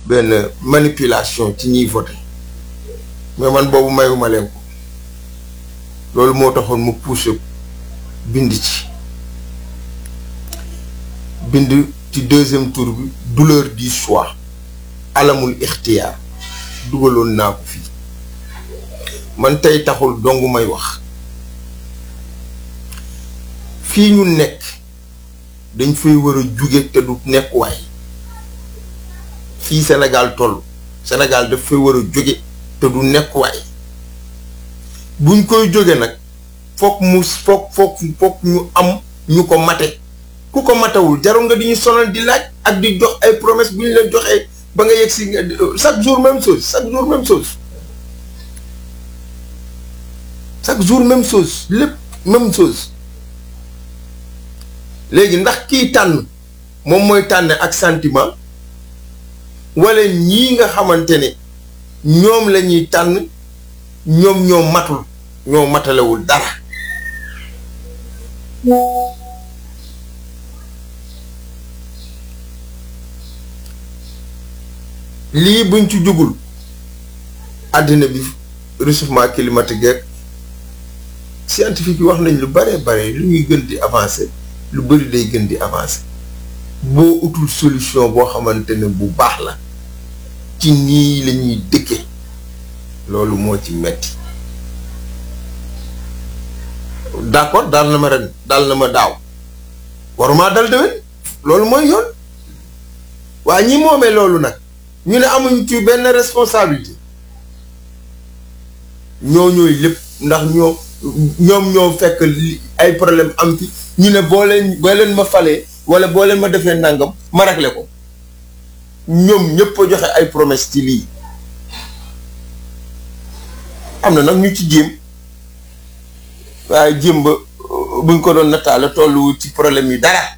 benn manipulation ci ñiy voté mais man boobu mayuma leen ko loolu moo taxoon mu poussé bind ci bind ci deuxième tour bi douleur du choix alamul ixtiyaar dugaloon naa ko fii man tey taxul dong may wax fii ñu nekk dañ fay war a jóge te du nekkuwaay fii Sénégal toll Sénégal daf fay war a jóge te du nekkuwaay buñ koy jóge nag foog mu foog foog foog ñu am ñu ko mate ku ko matawul jarul nga di ñu sonal di laaj ak di jox ay promesse bu ñu leen joxee ba nga yegg si chaque jour même chose chaque jour même chose chaque jour même chose lépp même chose léegi ndax kiy tànn moom mooy tànn ak sentiment wala ñii nga xamante ne ñoom la ñuy tànn ñoom ñoo matul ñoo matalewul dara lii buñ ci jugul àddina bi réchauffement climatique geeg scientifique yi wax nañ lu bare bare lu ñuy gën di avancer lu bëri day gën di avancer boo utul solution boo xamante ne bu baax la ci nii la ñuy dëkke loolu moo ci metti d'accord daal na ma ren daal na ma daaw waruma dal déwén loolu mooy yoon waa ñi moomee loolu nag ñu ne amuñ ci benn responsabilité ñoo ñooy lépp ndax ñoo ñoom ñoo fekk ay problème am fi ñu ne boo leen boo leen ma falee wala boo leen ma defee nangam ma ragle ko ñoom ñëpp a joxe ay promesse ci lii am na nag ñu ci jéem waaye jéem ba buñ ko doon nataale tollu ci problème yi dara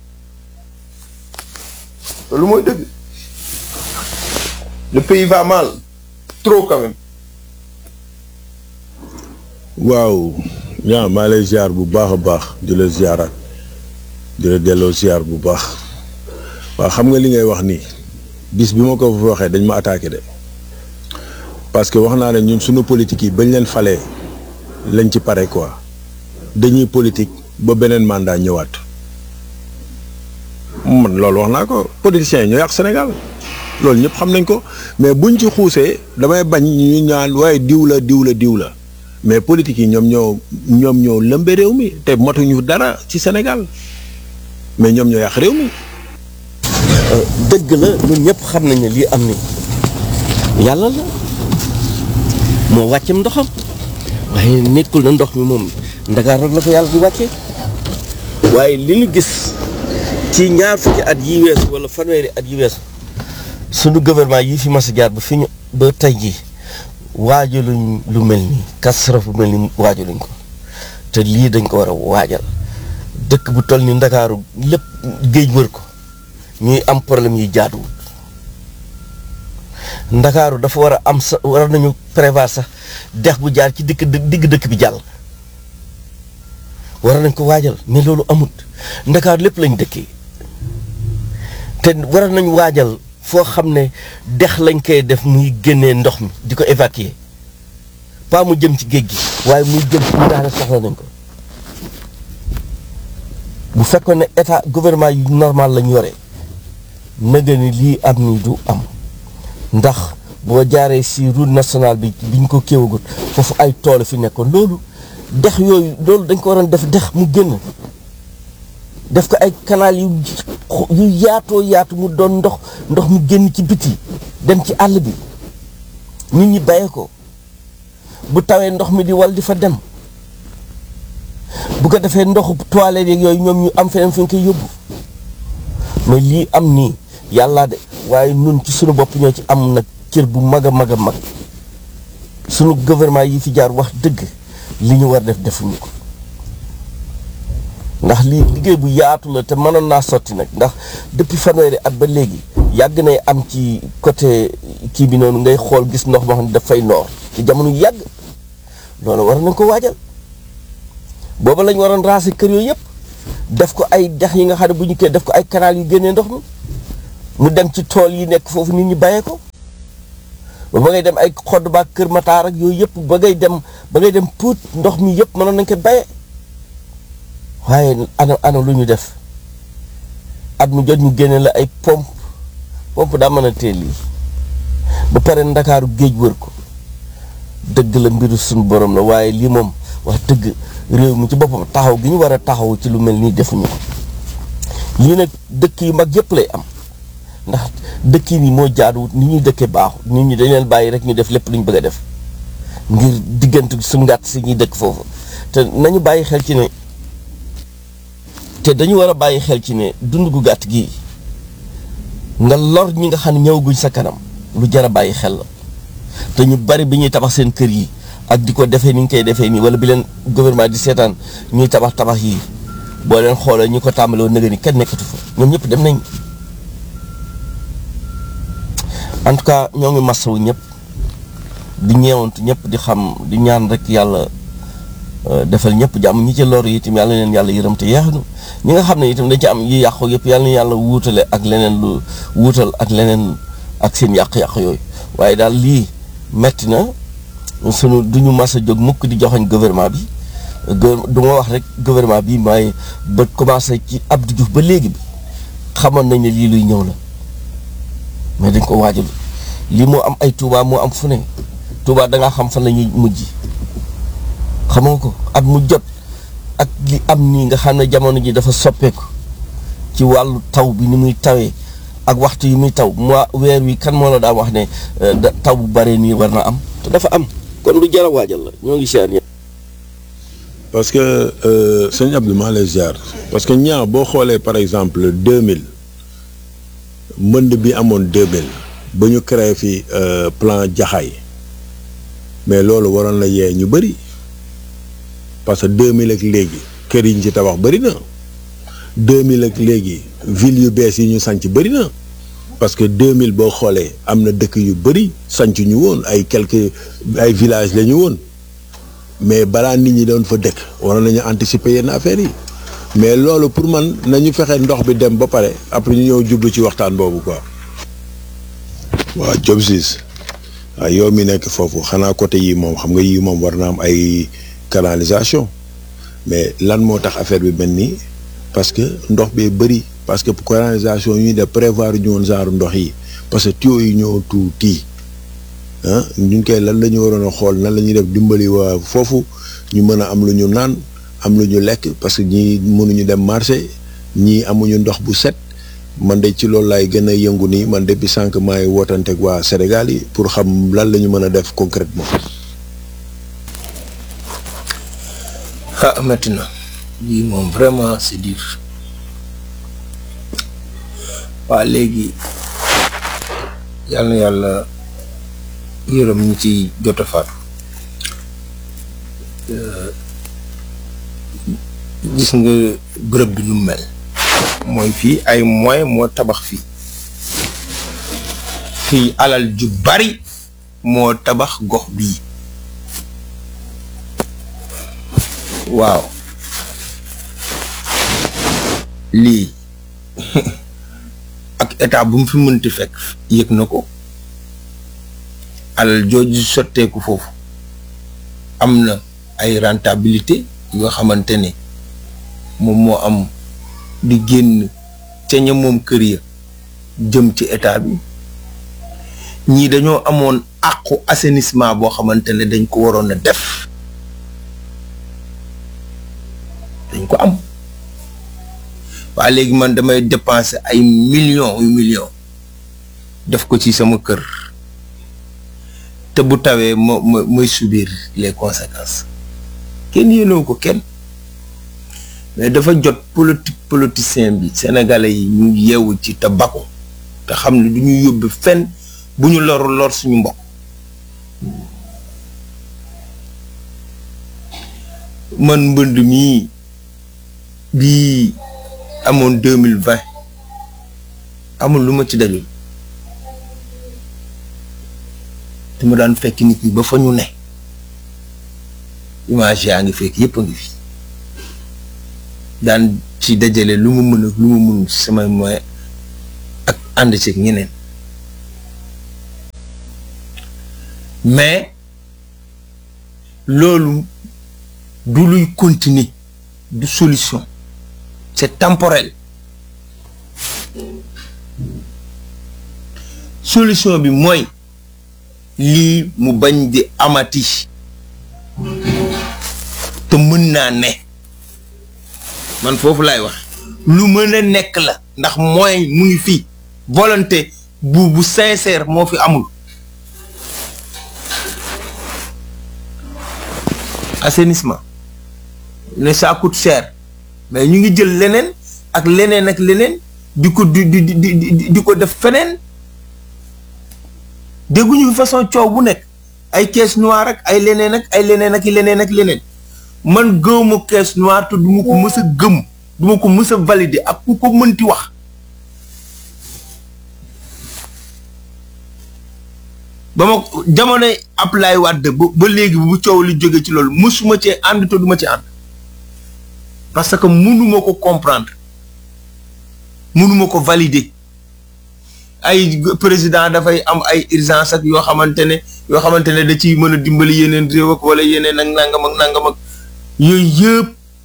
loolu mooy dëgg le pays va mal trop quand même. waaw ñaa maa lay ziar bu baax a baax di la ziaraat di la delloo ziar bu baax waaw xam nga li ngay wax nii bis bi ma ko fa waxee dañ ma attaqué de parce que wax naa ne ñun suñu politique yi bañ leen falee lañ ci pare quoi dañuy politique ba beneen mandat ñëwaat man loolu wax naa ko politiciens yi ñoo yàq Sénégal loolu ñëpp xam nañ ko mais buñ ci xuusee damay bañ ñu ñaan waaye diw la diw la diw la mais politique yi ñoom ñoo ñoom ñoo lëmbe réew mi te matuñu dara ci Sénégal mais ñoom ñoo yàq réew mi. dëgg la ñun ñëpp xam nañ ne lii am ni yàlla la moo wàccem ndoxam waaye nekkul na ndox mi moom ndagaar rek la ko yàlla di wàccee waaye li ñu gis ci ñaar fukki at yi weesu wala fanweeri at yi weesu sunu gouvernement yi fi mas a jaar ba fi ñu ba tey jii waajaluñ lu mel nii kasaraf bu mel ni waajaluñ ko te lii dañ ko war a waajal dëkk bu toll ni ndakaaru lépp géej wër ko ñuy am problème yi jaaduwul ndakaaru dafa war a am sa war nañu prévoir sax dex bu jaar ci dikk digg dëkk bi jàll war nañ ko waajal mais loolu amut ndakaaru lépp lañ dëkkee te war nañu waajal foo xam ne dex lañ koy def muy génnee ndox mi di ko évacuer pas mu jëm ci géej gi waaye muy jëm ci ndax ne soxla nañ ko bu fekkoon ne état gouvernement yu normal lañ yore nëga ni lii am ni du am ndax boo jaaree si route nationale bi biñ ko kéewagut foofu ay tool fi nekkoon loolu dex yooyu loolu dañ ko waroon def dex mu génn def ko ay canal yu yu yaatoo yaatu mu doon ndox ndox mu génn ci biti dem ci àll bi nit ñi bayee ko bu tawee ndox mi di wal di fa dem bu ko defee ndoxu toilette yeeg yooyu ñoom ñu am feneen fu ñu koy yóbbu mais lii am nii yàlla de waaye nun ci sunu bopp ñoo ci am nag cër bu mag a mag a mag sunu gouvernement yi fi jaar wax dëgg li ñu war def defuñu ko ndax lii liggéey bu yaatu la te mënoon naa sotti nag ndax depuis fanweeri at ba léegi yàgg nay am ci côté kii bi noonu ngay xool gis ndox moo xam ne dafay noor ci jamono yu yàgg loolu war nañ ko waajal booba lañ waroon raser kër yooyu yëpp def ko ay dex yi nga xam ne bu ñu koy def ko ay canal yu génnee ndox mi mu dem ci tool yi nekk foofu nit ñi bàyyee ko ba ba ngay dem ay xodd ba kër mataar ak yooyu yëpp ba ngay dem ba ngay dem puut ndox mi yëpp mënoon nañ ko baye waaye ana ana lu ñu def at mu jot ñu génne la ay pompe pompe daa mën a teel lii ba pare ndakaaru géej wër ko dëgg la mbiru suñu borom la waaye lii moom wax dëgg réew mi ci boppam taxaw gi ñu war a taxaw ci lu mel nii defuñu ko lii nag dëkk yu mag yëpp lay am ndax dëkk yi nii moo jaaduwut ni ñuy dëkkee baaxut nit ñi dañ leen bàyyi rek ñu def lépp lu ñu bëgg a def ngir diggante suñu ngàtt si ñuy dëkk foofu te nañu bàyyi xel ci ne te dañu war a bàyyi xel ci ne dund gu gàtt gii nga lor ñi nga xam ne ñëwaguñ sa kanam lu jar a bàyyi xel la te ñu bari bi ñuy tabax seen kër yi ak di ko defee ni ñu koy defee nii wala bi leen gouvernement di seetaan ñuy tabax tabax yi boo leen xoolee ñu ko tàmbalee woon ni kenn nekkatu fa ñoom ñëpp dem nañ en tout cas ñoo ngi masawu ñëpp di ñeewantu ñëpp di xam di ñaan rek yàlla defal ñëpp jàmm ñi ci lor yi itam yàlla leen yàlla yërëm te yeexnu ñi nga xam ne itam dañ ci am yi yàqu yëpp yàlla na yàlla wuutale ak leneen lu wuutal ak leneen ak seen yàq-yàq yooyu waaye daal lii metti na sunu du ñu mas a jóg mukk di joxoñ gouvernement bi du ma wax rek gouvernement bi may ba commencé ci Abdou Diouf ba léegi bi xamoon nañ ne lii luy ñëw la mais dañ ko waajal lii moo am ay Touba moo am fu ne Touba da ngaa xam fan la ñuy mujj xamoo ko at mu jot ak li am nii nga xam ne jamono ji dafa soppeeku ci wàllu taw bi ni muy tawee ak waxtu yi muy taw mois weer wi kan moo la daa wax ne taw bu bare nii war na am te dafa am kon lu jar a waajal la ñoo ngi siyaar ñëpp parce que sëñ Abdou maa lay ziar parce que ñaa boo xoolee par exemple 2000 mbënd bi amoon 2000 ba ñu créé fi plan jaxaay mais loolu waroon la yee ñu bëri parce que 2000 ak léegi kër yi ñu ci tabax bëri na 2000 ak léegi ville yu bees yi ñu sanc bëri na parce que 2000 boo xoolee am na dëkk yu bëri sanc ñu woon ay quelques ay villages la ñu woon mais balaa nit ñi doon fa dëkk waroon nañu anticiper yenn affaires yi mais loolu pour man nañu fexe ndox bi dem ba pare après ñu ñëw jublu ci waxtaan boobu quoi. waaw Diop Ciss waaw yow mi nekk foofu xanaa côté yii moom xam nga yii moom war na am ay canalisation mais lan moo tax affaire bi mel nii parce que ndox bee bëri parce que canalisation yi ñuy def prévoir ñu woon genre ndox yi parce que tuyaux yi ñoo tuuti ah ñun koy lan la ñu waroon a xool nan la ñuy def dimbali waa foofu ñu mën a am lu ñu naan am lu ñu lekk parce que ñii mënuñu dem marché ñii amuñu ndox bu set man de ci loolu laay gën a yëngu nii man depuis sànq maay wootanteeg waa Sénégal yi pour xam lan la ñu mën a def concrètement ah métti na lii moom vraiment c'est dur waa léegi yàlla na yàlla yërëm ñi ci jot a faatu gis nga bërëb bi nu mu mel mooy fii ay moyen moo tabax fii fii alal ju bari moo tabax gox bii waaw lii ak état bu mu fi mënti fekk yëg na ko alal jooju sotteeku foofu am na ay rentabilité yoo xamante ne moom moo am di génn ca ña moom kër ya jëm ci état bi ñii dañoo amoon àqu assainissement boo xamante ne dañ ko waroon a def dañ ko am waa léegi man damay dépenser ay millions yu millions def ko ci sama kër te bu tawee ma ma may subir les conséquences kenn yéenewu ko kenn mais dafa jot politique politicien bi sénégalais yi ñu yeewu ci te bako te xam ne du ñu yóbbu fenn bu ñu lor lor suñu mbokk man mbënd mii bii amoon deux mille vingt amul lu ma ci dajul te ma daan fekk nit ñi ba fa ñu ne image yaa ngi fekk yépp a ngi fi daan ci dajale lu mu mën ak lu mu mënul ci samay moyen ak ànd ceeg ñeneen mais loolu du luy continuer du solution c'est temporel solution bi mooy lii mu bañ di amati te mën naa ne man foofu laay wax lu mën a nekk la ndax mooy mu ngi fii volonté bu bu sincère moo fi amul assainissement ne ça coûte cher mais ñu ngi jël leneen ak leneen ak leneen di ko di di di di ko def feneen dégguñu fi façon coow bu nekk ay caisse noire ak ay leneen ak ay leneen ak leneen ak leneen man gëwma caisse noire te duma ko mës a gëm duma ko mës a valider ak ku ko mënti wax ba ma jamonoy Abdoulaye Wade ba ba léegi bu coow li jóge ci loolu mësuma cee ànd te duma ci ànd parce que mënuma ko comprendre mënuma ko valider ay président dafay am ay urgence ak yoo xamante ne yoo xamante ne da ciy mën a dimbali yeneen réew ak wala yeneen ak nangam ak nangam ak yooyu yëpp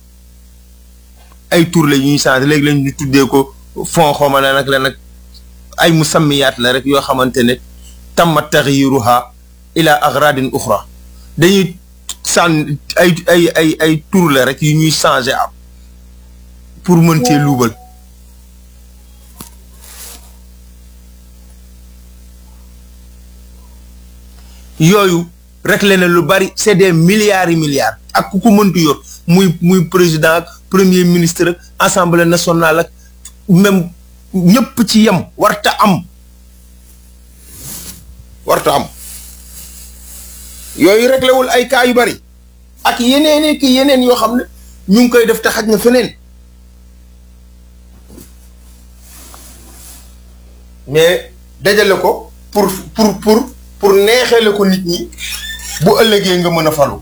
ay tur la ñuy changé léegi lañ ñu tuddee ko fond xawma la nag la nag ay musammiyaat la rek yoo xamante ne tamma taxyiruha ila agradin uxra dañuy sànn ay ay ay ay tur la rek yu ñuy changé am pour mën cee luubal yooyu rek la ne lu bari c'est des milliards et milliards ak ku ko mëntu yor muy muy président ak premier ministre ak assemblée nationale ak même ñëpp ci yem warta am warta am yooyu réglé wul ay cas yu bari ak yeneen ki yeneen yoo xam ne ñu ngi koy def te xaj na feneen mais dajale ko pour pour pour pour neexeele ko nit ñi bu ëllëgee nga mën a falu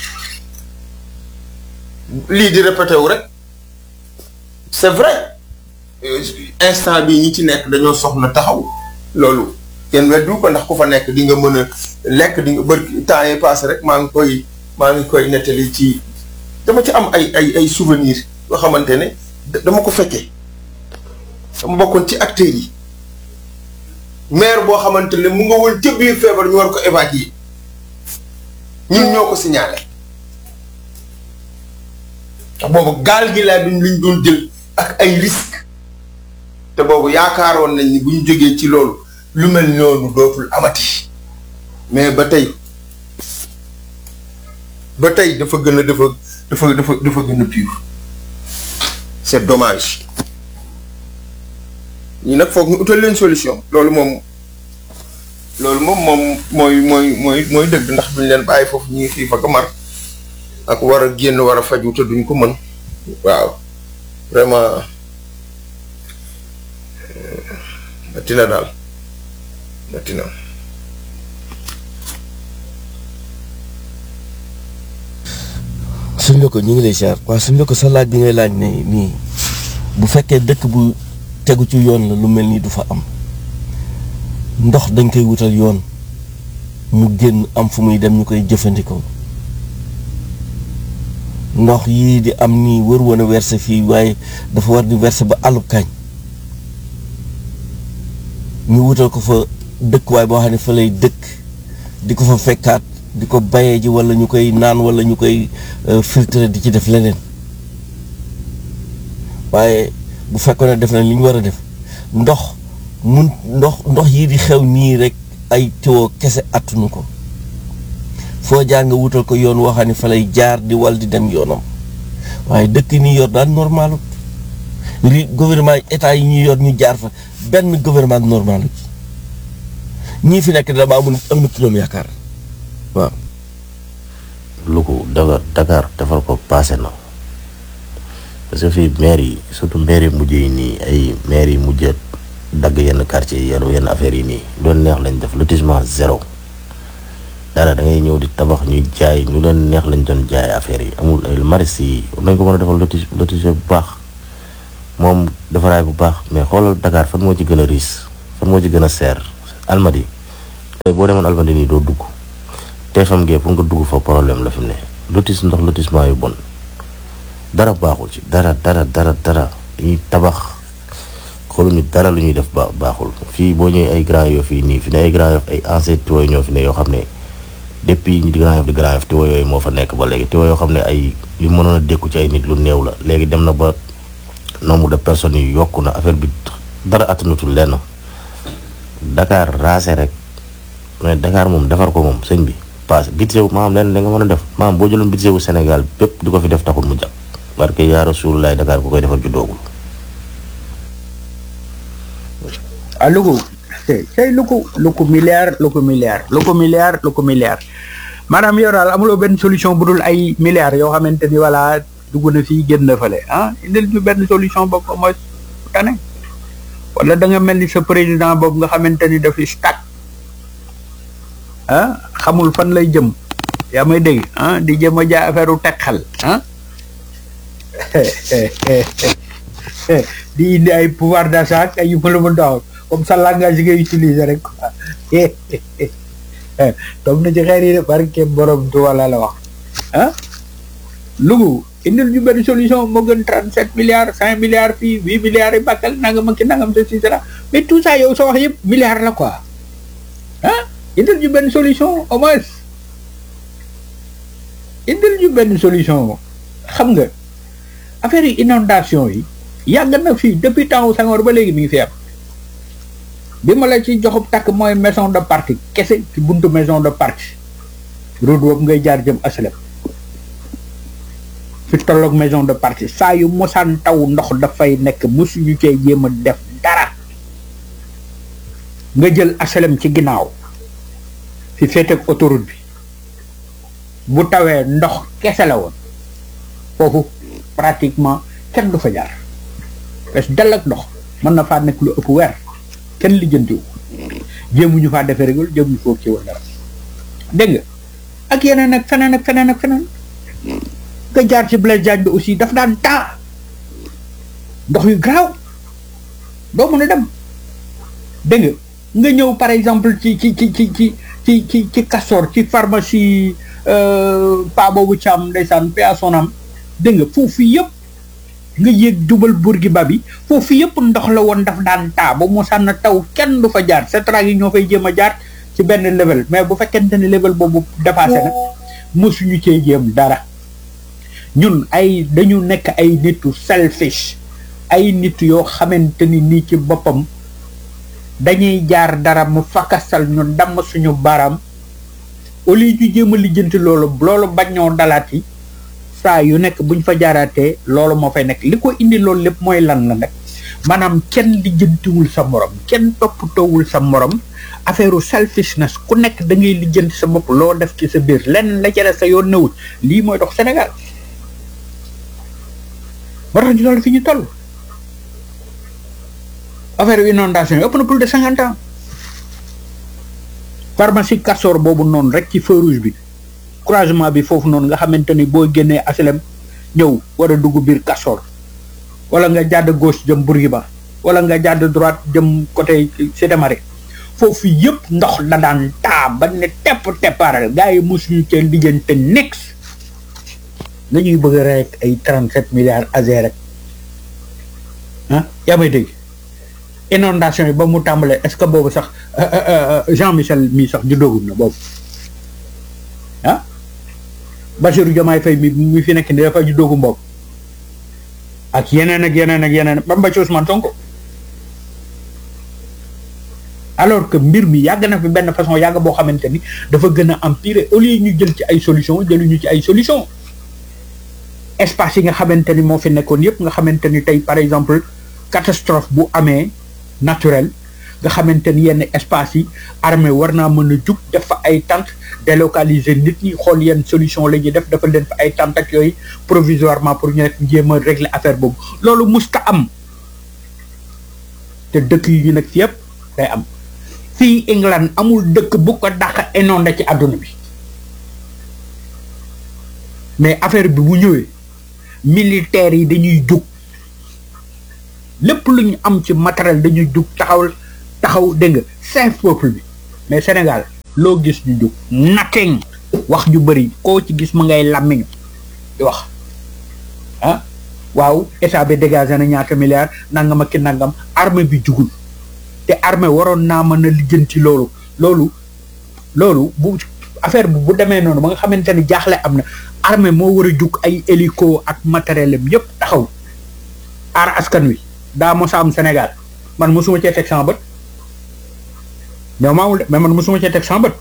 lii di répété wu rek c'est vrai instant bii ñi ci nekk dañoo soxla taxaw loolu kenn weddu ko ndax ku fa nekk di nga mën a lekk di nga bër temps yi passé rek maa ngi koy maa ngi koy nettali ci dama ci am ay ay ay souvenirs yoo xamante ne dama ko fekkee dama bokkoon ci acteurs yi maire boo xamante ne mu nga woon ca biir feebar ñu war ko évacuer ñun ñoo ko signalé ndax boobu gaal gi laa duñ luñ doon jël ak ay risques te boobu yaakaaroon nañ ni bu ñu jógee ci loolu lu mel noonu dootul amati mais ba tey ba tey dafa gën a dafa dafa dafa dafa gën a pire c'est dommage ñi nag foog ñu utal leen solution loolu moom loolu moom moom mooy mooy mooy mooy dëgg ndax duñ leen bàyyi foofu ñuy xiif ak mar ak war a génn war a faju te duñ ko mën waaw vraiment metti na daal metti na suñ la ko ñu ngi lay siyaar waaw suñ la ko sa laaj bi ngay laaj ne nii bu fekkee dëkk bu tegu ci yoon la lu mel nii du fa am ndox dañ koy wutal yoon mu génn am fu muy dem ñu koy jëfandikoo ndox yii di am nii wër woon a verser fii waaye dafa war di verser ba àllub kañ ñu wutal ko fa dëkkuwaay boo xam ne fa lay dëkk di ko fa fekkaat di ko bayee ji wala ñu koy naan wala ñu koy filtrer di ci def leneen waaye bu fekkoon ne def na li ñu war a def ndox mun ndox ndox yii di xew nii rek ay tiwo kese attunu ko foo jaar nga wutal ko yoon woo xam ne fa lay jaar di wal di dem yoonam waaye dëkk nii yor daan normalut li gouvernement état yi ñuy yor ñu jaar fa benn gouvernement normalu ñii fi nekk dama amul am na kiloom yaakaar waaw Louga Dakar Dakar defar ko passé na parce que fii maire yi surtout maire yi mujj yi nii ay maire yi mujj dagg yenn quartier yi yenn yenn affaires yi nii doon neex lañ def lotissement zéro dara da ngay ñëw di tabax ñuy jaay ñu leen neex lañ doon jaay affaires yi amul ay maris yi nañ ko mën a defal lotis lotissement bu baax moom defaraay bu baax mais xoolal Dakar fan moo ci gën a riis fan moo ci gën a seer Almadi tey boo demoon Almadi nii doo dugg TFM gee pour nga dugg fa problème la fi mu ne lotis ndox lotissement yu bon dara baaxul ci dara dara dara dara ñuy tabax xooluñu dara lu ñuy def ba baaxul fii boo ñëwee ay Grand Yoff fii nii fi ne ay Grand Yoff ay ancien tiwo ñoo fi ne yoo xam ne depuis ñi di Grand Yoff di Grand Yoff tiwo yooyu moo fa nekk ba léegi tiwo yoo xam ne ay li mënoon a dékku ci ay nit lu néew la léegi dem na ba nombre de personnes yi yokku na affaire bi dara attanatul lenn Dakar raase rek mais Dakar moom defar ko moom sëñ bi paase budget wu maanaam lenn da nga mën a def maanaam boo jëloon budget wu Sénégal bépp di ko fi def taxul mu jàpp parce que yaa Rasulullah Dakar ku koy defar ju doogul ah Louga tey Louga Louga milliard Louga milliard Louga milliard Louga milliard maanaam yow daal amuloo benn solution bu dul ay milliards yoo xamante ni voilà dugg na fii génn na fële ah indil ñu benn solution boobu mooy tane wala da nga mel ni sa président boobu nga xamante ni dafi stack ah xamul fan lay jëm yaa may dégg ah di jëm a jaay affaire u teg xel ah di indi ay pouvoir d'achat ak ay yu mëla mën daaw comme ça langage yi ngay utiliser rek quoi toog na ci xeer yi de barke borom tu wala la wax ah Louga indil ñu benn solution moo gën trente sept milliards cinq milliards fii huit milliards yi bàkkal nangam ak ki nangam et cetera mais tout ça yow sa wax yëpp milliards la quoi ah indil ñu benn solution au moins indil ñu benn solution xam nga affaire yi inondation yi yàgg na fii depuis temps Senghor ba léegi mi ngi fi am bi ma la ci joxub takk mooy maison de parti kese ci buntu maison de parti route boobu ngay jaar jëm aslem fi tolloog maison de parti saa yu mosaan taw ndox dafay nekk mosuñu cee jéem a def dara nga jël aslem ci ginnaaw fi féeteeg autoroute bi bu tawee ndox kese la woon foofu pratiquement kenn du fa jaar parce que dal ak ndox mën na faa nekk lu ëpp weer kenn lijjantiwu jéemuñu faa defee régul jéemuñu foo ci woon dara dégg nga ak yeneen ak feneen ak feneen ak feneen nga jaar ci Blaise Diagne bi aussi daf daan taa ndox yu garaaw doo mën a dem dégg nga nga ñëw par exemple ci ci ci ci ci ci ci ci Castor ci pharmacie pa boobu Thiam ndeysaan pa sonam dégg nga foofu yëpp nga yéeg jubal Bourguiba bi foofu yëpp ndox la woon daf daan taa ba mu sànn taw kenn du fa jaar setraag yi ñoo fay jéem a jaar ci benn level mais bu fekkente ne level boobu dépassé na mosuñu cee jéem dara ñun ay dañu nekk ay nitu selfish ay nit yoo xamante ni nii ci boppam dañuy jaar dara mu fakasal ñu damm suñu baram au lieu ñu jéem a lijjanti loolu loolu bañ ñoo dalaat yi saa yu nekk buñ fa jaaraatee loolu moo fay nekk li ko indi loolu lépp mooy lan la nag maanaam kenn lijjantiwul sa morom kenn toppatoowul sa morom affaire selfishness ku nekk da ngay lijjanti sa bopp loo def ci sa biir lenn la ca sa yoon newul lii mooy dox Sénégal moo tax ñu toll fi ñu toll affaire inondation yi ëpp na plus de cinquante ans pharmacie Castor boobu noonu rek ci feu rouge bi croisement bi foofu noonu nga xamante ni boo génnee asilem ñëw war a dugg biir Castor wala nga jàdd gauche jëm Bourguiba wala nga jàdd droite jëm côté Cité Marie foofu yëpp ndox da daan taa ba ne tepp teppaaral gars yi mosuñu cee lijjante next nga ñuy bëgg rek ay trente sept milliards azé rek ah yaa may dégg inondation yi ba mu tàmbalee est-ce que boobu sax Jean Michel mii sax juddoogum na boobu ah Bassirou Diomaye Faye mi mi fi nekk ni dafa juddoogu mboobu ak yeneen ak yeneen ak yeneen ba mba ci Ousmane Sonko alors que mbir mi yàgg na fi benn façon yàgg boo xamante ni dafa gën a empirer au lieu ñu jël ci ay solution jëluñu ci ay solution espace yi nga xamante ni moo fi nekkoon yëpp nga xamante ni tey par exemple catastrophe bu amee naturel nga xamante ni yenn espace yi armée war naa mën a jug def fa ay tentes délocaliser nit ñi xool yenn solution la ñuy def dafa leen fa ay tentes ak yooyu provisoirement pour ñu nekk jéem a régler affaire boobu loolu musta am te dëkk yi ñu nekk fi yëpp day am fii England amul dëkk bu ko dàq inondé ci àdduna bi mais affaire bi bu ñëwee militaires yi dañuy jug lépp lu ñu am ci matériel dañuy jug taxaw taxaw dégg nga cinq peuple bi mais Sénégal loo gis ñu jug nothing wax ju bëri koo ci gis ma ngay làmmiñu di wax ah waaw état bi dégagé na ñaata milliards nangam ak ki nangam armée bi jugul te armée waroon naa mën a lijjanti loolu loolu loolu bu affaire bi bu demee noonu ba nga xamante ni jaaxle am na armée moo war a jug ay hélico ak matériel am yëpp taxaw aar askan wi daa mos a am Sénégal man mosuma cee teg sama bët mais maamul de mais man mosuma cee teg sama bët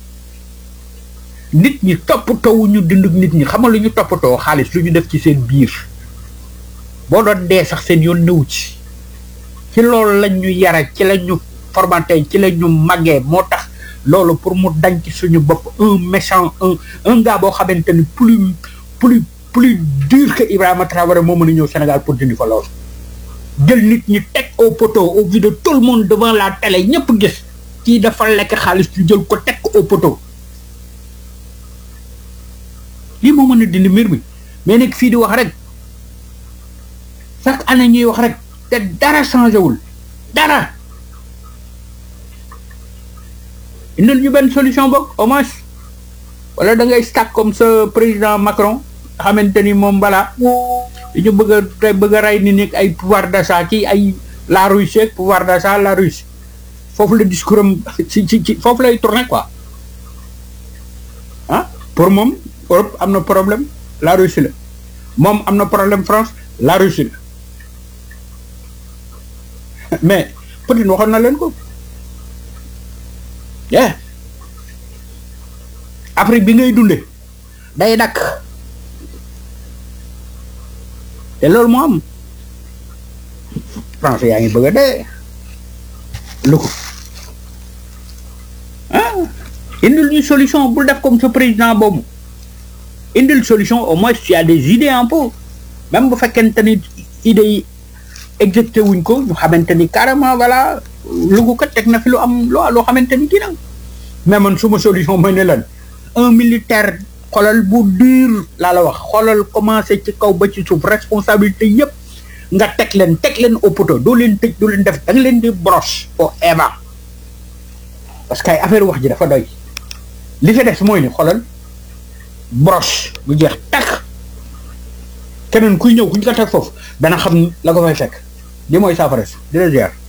nit ñi toppatoo ñu dund nit ñi xamal lu ñu toppatoo xaalis lu ñu def ci seen biir boo doon dee sax seen yoon nëw ci ci loolu lañ ñu yara ci la ñu formaté ci la ñu màggee moo tax loolu pour mu dañ ci suñu bopp un méchant un un gars boo xamante ni plus plus plus dur que Ibrahima Traoré moo mën a ñëw Sénégal pour dindi fa loolu jël nit ñi teg au poteau au vu de tout le monde devant la télé ñëpp gis kii dafa lekk xaalis ñu jël ko teg ko au poteau lii moo mën a dindi mbir mi mais nekk fii di wax rek chaque année ñuy wax rek te dara changé wul dara indil ñu benn solution boog au moins wala da ngay stack comme ce président Macron xamante ni moom balaa ñu bëgg a te bëgg a rey ni nekk ay pouvoir d'achat ci ay la Russie ak pouvoir d'achat la Russie foofu la discours am ci ci ci foofu lay tourné quoi ah pour moom Europe am na problème la Russie la moom am na problème France la Russie la mais Poutine waxoon na leen ko yeah Afrique bi ngay dunde day dakk te loolu moo am France yaa ngi bëgg a dee lu ko ah indil ñu solution bul def comme ce président boobu indil solution au moins tu as des idées un peu même bu fekkente ni idées yi exécuté wuñ ko ñu xamante ni carrément voilà lugu kat teg na fi lu am loo loo xamante ni kii nag mais man suma solution mooy ne lan un militaire xoolal bu dur laa la wax xoolal commencé ci kaw ba ci suuf responsabilité yëpp nga teg leen teg leen au poteau doo leen tëj doo leen def da nga leen di broche au eva parce que ay affaire wax ji dafa doy li fi des mooy ni xoolal broche bu jeex takk keneen kuy ñëw ku ñu ko teg foofu dana xam la ko fay fekk li mooy saafara si di la ziar